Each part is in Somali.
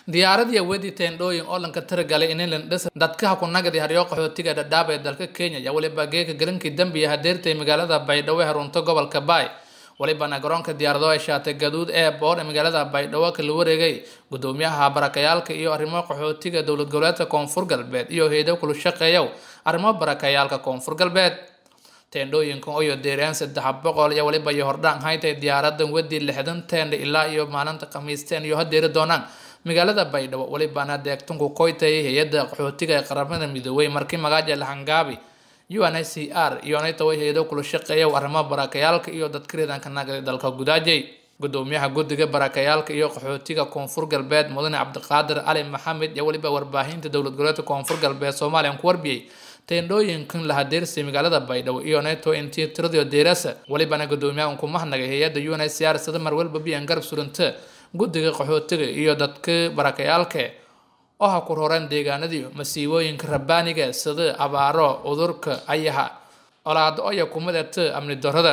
diyaaradii wedi teendhooyin oo lanka tiragalay inilan dhis dadkaha ku nagadi haryo qaxootiga dhadhaab ee dalka kenya ayaa weliba geeka galinkii dambiya hadeertay magaalada baydhabo ee harunta gobolka baay walibana garoonka diyaarado ay shaatay gaduud ee boor ee magaalada baydhabo kala wareegay gudoomiyaha barakayaalka iyo arrimo qaxootiga dowlad goboleedka koonfur galbeed iyo hay-ado kula shaqeeyow arrimo barakayaalka koonfur galbeed teendhooyinkan oyo deeraan saddex boqol iyo waliba iyo hordhaan haytay diyaaradan wedi lixdan teendha ilaa iyo maalinta khamiisteen iyo hadeeri doonaan magaalada baydhabo walibana deegtanku koytay hay-ada qaxootiga ee qaramada midoobay markii magaaja lahangaabi u n c r iyo naytawa hay-ado kula shaqeeya arrimo barakayaalka iyo dadka riidanka nagada dalka gudaajay gudoomiyaha guddiga barakayaalka iyo qaxootiga koonfur galbeed mudane cabdiqaadir cali maxamed iyo weliba warbaahinta dowlad goboleedka koonfur galbeed soomaaliya ku warbiyey teendhooyinkan la hadeersay magaalada baydhabo iyo neto intii tiradiyo deerasa walibana gudoomiyaha ku mahnagay hay-ada u n c r sida marwalba biyan garab suranta guddiga qaxootiga iyo dadka barakayaalka oo ha ku roreen deegaanadii masiibooyinka rabbaaniga sida abaaro cudurka ayaha colaado oya kumadata amni darada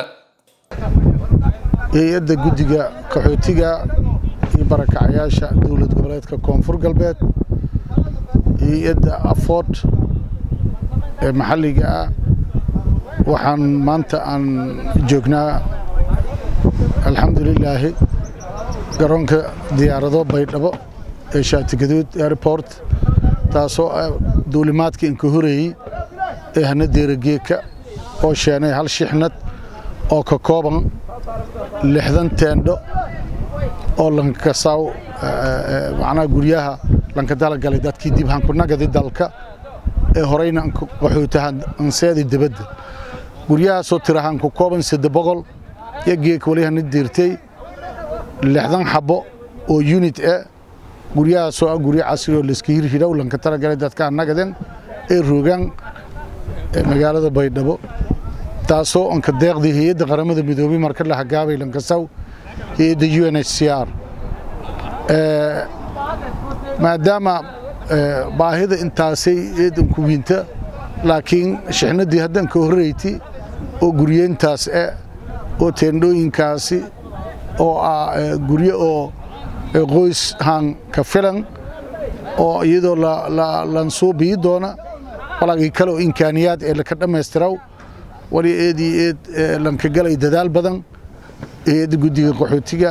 hay-adda guddiga qaxootiga iyo barakacayaasha dowlad goboleedka koonfur galbeed hay-adda aford ee maxalliga ah waxaan maanta aan joognaa alxamdulilaahi garoonka diyaarado baydhabo ee shaatigaduud airport taasoo ah duulimaadka inka horeeyey ee hana deerageeka oo sheenay hal shixnad oo ka kooban lixdan teendho oo lankasaaw macnaha guryaha lanka dalagalay dadkii dib hankunagadi dalka ee horeyna qaxootaha anseedi dibadda guryahaasoo tirahaan ku kooban sadde boqol iyo geeka wali hana deertay lixdan xabbo oo unit e guryahaasoo ah guryo casri oo layska hirhidhow lanka talagalay dadka annagaden ee roogaan magaalada baydhabo taasoo anka deeqdii hay-adda qaramada midoobey marka la hagaabay lankasaw hay-adda u n h c r maadaama baahida intaasay eedanku wiinta laakiin shixnadii haddan ka horreyti oo guryeyntaas e oo teendhooyinkaasi oo ah guryo oo qoys haan ka filan oo iyadoo lansuubii doona balagii kale oo imkaaniyaad ee laka dhammaystiraw wali eed iyo eed lanka galay dadaal badan hay-adda guddiga qaxootiga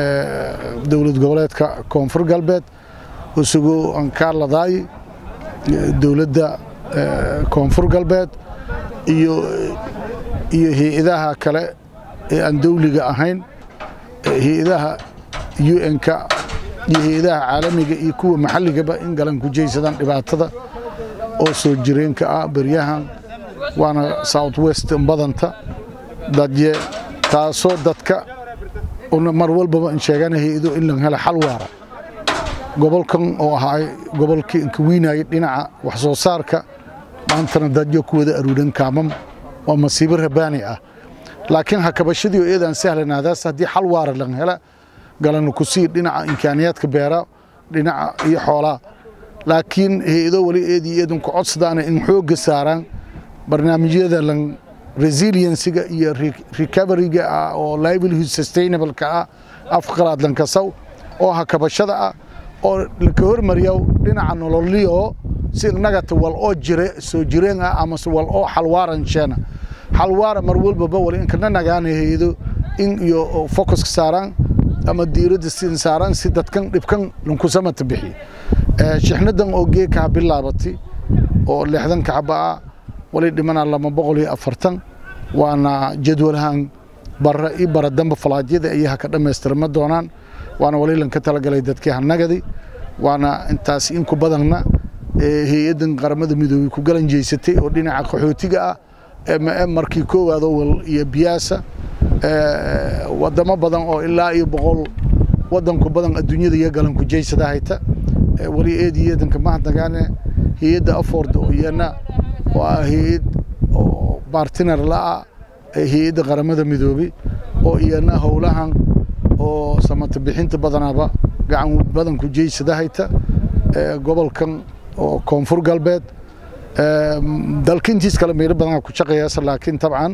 dowlad goboleedka koonfur galbeed isagoo aan kaa ladaay dowladda koonfur galbeed iyo iyo hay-adaha kale ee aan dawliga ahayn hay-adaha u n-ka iyo hay-adaha caalamiga iyo kuwa maxalligaba in galan ku jaysadaan dhibaatada oo soo jireenka ah beryahan waana south west badanta dadye taasoo dadka mar walbaba in sheegana hay-ado in la hela xal waara gobolkan oo ahaa gobolkii inka wiinayay dhinaca wax soo saarka maantana dadyo ku wada aruuran kaamam waa masiibo rabaani ah laakiin hakabashadii oo eedaan sahlanaadaas haddii xal waara lan hela galana ku sii dhinaca imkaaniyaadka beera dhinaca iyo xoolaa laakiin hay-ado wali eed iyo eedan ku codsadaana in xoogga saaraan barnaamijyada lan resiliensiga iyo recoveryga ah oo livelihood sustainableka ah afqalaad lankasaw oo hakabashada ah oo laka hormariya dhinaca nololiyo si nagata wal oo jire soo jireen ah amase wal oo xalwaaran sheena xalwaara mar walbaba wali inkana nagaana hay-ado in iyo focuska saaraan ama diiradda sin saaraan si dadkan dhibkan lankusamata bixiyo shixnadan oo geekaha bilaabatay oo lixdanka xaba ah wali dhimanaa lama boqol iyo afartan waana jadwalahan bara i bara damba falaadyada ayaha ka dhammaystirma doonaan waana wali lanka talagalay dadkii hanagadi waana intaas inku badanna hay-addan qaramada midoobey ku galan jeysatay oo dhinaca qaxootiga ah mm markii koowaado wal iyo biyaasa wadamo badan oo ilaa iyo boqol wadanku badan adduunyada iyo galan ku jeysada hayta wali eed iyo eedanka mahadnagaane hay-adda aford oo iyana oo ah hay-ad oo bartiner la-ah hay-adda qaramada midoobey oo iyana howlahan oo samata bixinta badanaaba gacan badan ku jeysada hayta gobolkan oo koonfur galbeed dalka intiis kale meelo badan ku shaqeeyaasa laakiin tabcan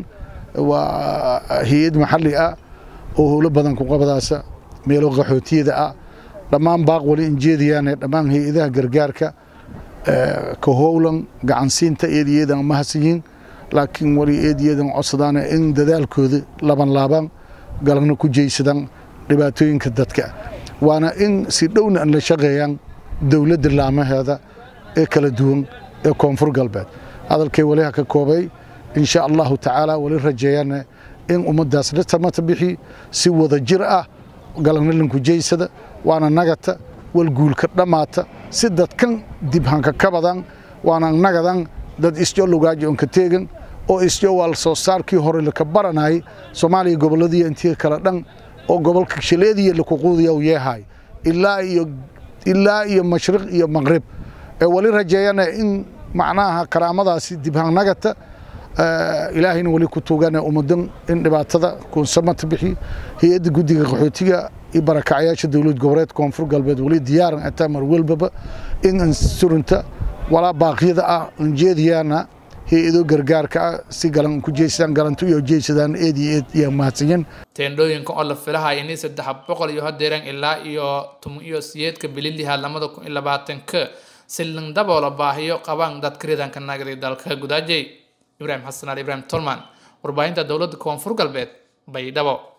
waa hay-ad maxalli ah oo howlo badan ku qabadaasa meelo qaxootiyada ah dhammaan baaq wali injeediyaane dhammaan hay-adaha gargaarka ka howlan gacansiinta eediyadan mahadsiyiin laakiin wali eediyadan codsadaane in dadaalkooda laban laabaan galana ku jeysadaan dhibaatooyinka dadka waana in si dhowna an la shaqeeyaan dowladda laamaheeda ee kala duwan ee koonfur galbeed hadalkay wali ha ka koobay insha allahu tacaala wali rajeeyaane in ummaddaas dhatamata bixi si wada jir ah galana lanku jeysada waana nagata walguulka dhammaata si dadkan dibhanka ka badan waana nagadan dad isjo lugaaji on ka teegan oo isjo waal soo saarkii hore laka baranayay soomaaliya gobolladii intii kala dhan oo gobolka shaleediya lakuquudiya u yeehay ilaa iyo ilaa iyo mashriq iyo maqrib ee wali rajeeyana in macnaha karaamadaasi dibhan nagata ilaahayna wali ku tuugane ummadan in dhibaatada kuunsamata bixi hay-adda guddiga qaxootiga iyo barakacyaasha dowlad goboleed koonfur galbeed wali diyaaran ataa mar walbaba in ansurunta walaa baaqyada ah anjeediyaana hay-ado gargaarka ah si galan ku jeysadaan galantu iyo jeysadaan eed iyo eed iyo mahadsanyin teendhooyinka oo la filahay inay saddex boqol iyo hadeeran ilaa iyo toban iyo siyeedka bililiha lamada kun iyo labaatanka si lan daboola baahiyo qabaan dadka ridanka nagari dalka gudaajay ibraahim xasan ali ibraahim tolman warbaahinta dowladda koonfur galbeed baydhabo